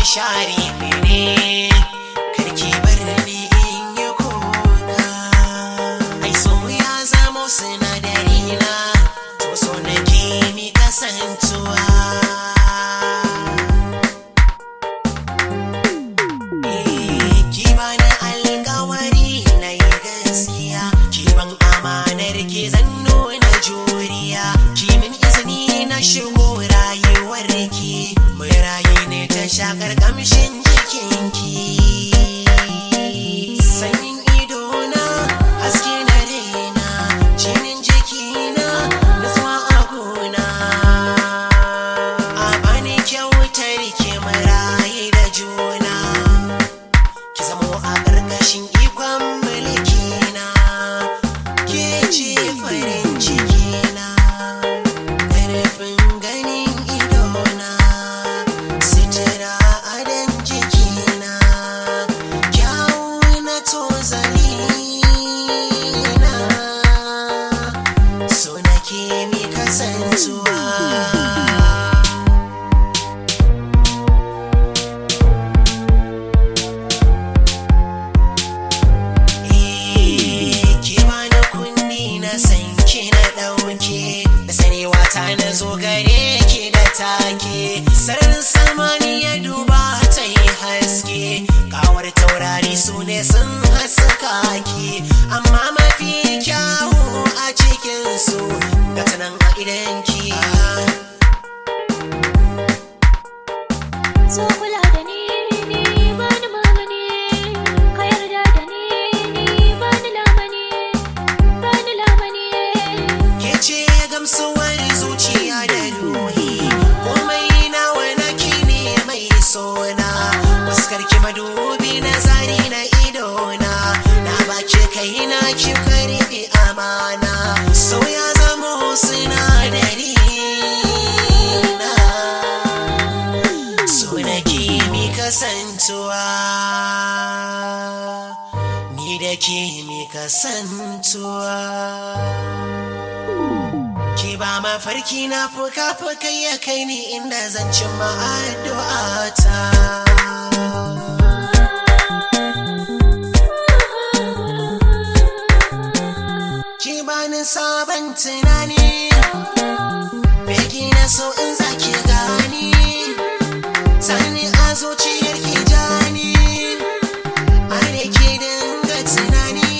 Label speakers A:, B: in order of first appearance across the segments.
A: sharifi ne karki bar ni in yi kuka ai so ya zamo sinadari na to so nake mi kasantuwa ki bani alkawari na yi gaskiya ki ban amanar ki zan nuna juriya ki min izini na shigo rayuwar ki mai rayu ne ta shakar kamshin jikinki sanyin idona haske na raina jinin jikina nutsuwa a gona a bani kyautar ki mai rayu da juna ki zamo a ƙarƙashin ikon mulkina ke ce farin cikina ƙarfin ganin idona sitira adon jikina kyawu na tozalina so nake mi kasantuwa ki bani kunni na san ki na ɗauke da sanewa ta na zo gare ki da take sararin samani ya duba ta yi haske kawar taurari su ne sun haska ki amma mafi kyawu a cikinsu ga tanan a idanki
B: So kula da ni ni bani magani ka yarda da ni ni bani lamani bani lamani
A: ke ce gamsuwar zuciya da ruhi komai nawa naki ne mai sona fuskar ki madubi na zari na idona na baki kai na ki karbi amana sau ya zamo sinadari na so nake mi kasantuwa ni da ke mi kasantuwa Ki ba mafarki na fuka-fuka ya kai ni inda zan cimma addu'ata. Ki bani sabon tunani, begi na so in zaki gani, sani a zuciyar ki jani, a da ke dinga tunani.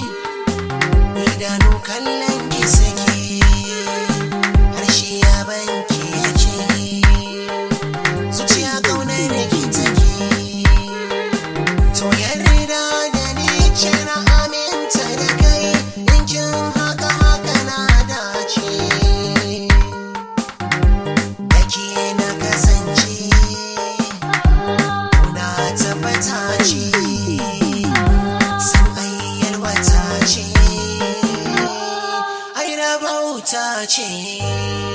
A: idanu kallon ki sake harshe ya banki yake zuciya kaunar ki take to yarda da ni ce na aminta da kai in kin haka haka na dace da ke na kasance na tabbata ce san ayyar wata ce ai rabauta ce